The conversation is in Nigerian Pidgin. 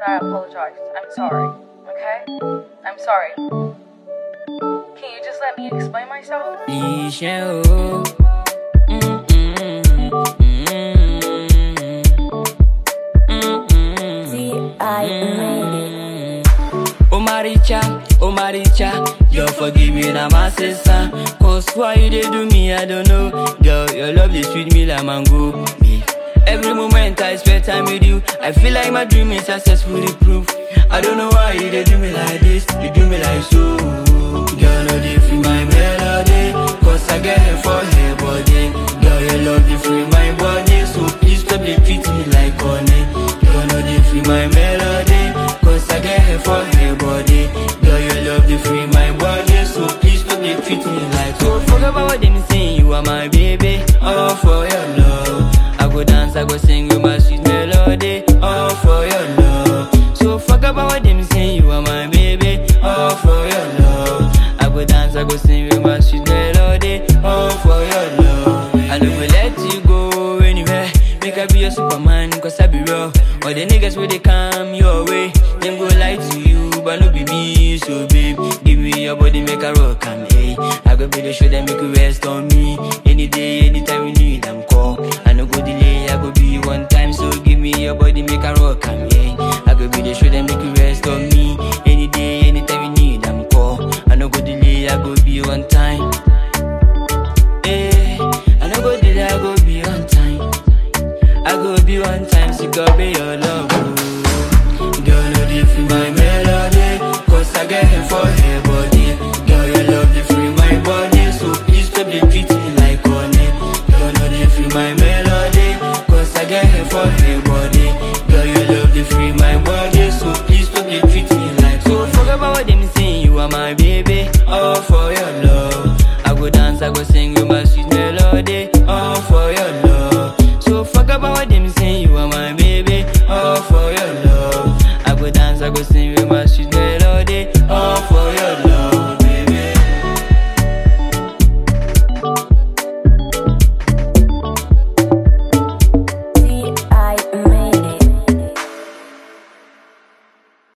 that I apologized. I'm sorry. Okay? I'm sorry. Can you just let me explain myself? Iṣẹ́ o. Mm, mm, mm, mm, mm, I made it. mm. Oh Maricha, oh Maricha, your forgiving I'm a sister. Cause why you dey do me, I don't know. Girl, your love dey sweet me like mango. Me. Every moment I spend time with you, I feel like my dream is successfully proof. I don't know why you dey do me like this, you do me like so. Girl, no dey feel my melody, cause I get her for her body. Girl, your love dey free my body, so please stop dey treat me like honey. Girl, no dey feel my melody, cause I get her for her body. Girl, your love dey free my body, so please stop dey treat me like so. Forget about what them say, you are my baby, all for your love. I go dance, I go sing you my sweet melody, all for your love. So forget about what them say, you are my baby, all for your love. I go dance, I go sing you my sweet melody, all for your love. I no go let you go anywhere. Make I be your superman, cause I be real. All the niggas where they come your way, them go lie to you, but no be me. So babe, give me your body, make a rock am, hey. I go be the show that make you rest on me. Any day, anytime you need, I'm call. I no go delay, I go be one time. So give me your body, make a rock am, hey. I go be the show that make you rest on me. Any day, anytime you need, I'm call. I no go delay, I go be one time. Hey, I no go delay, I go be on time. I go be one time, so go be your love.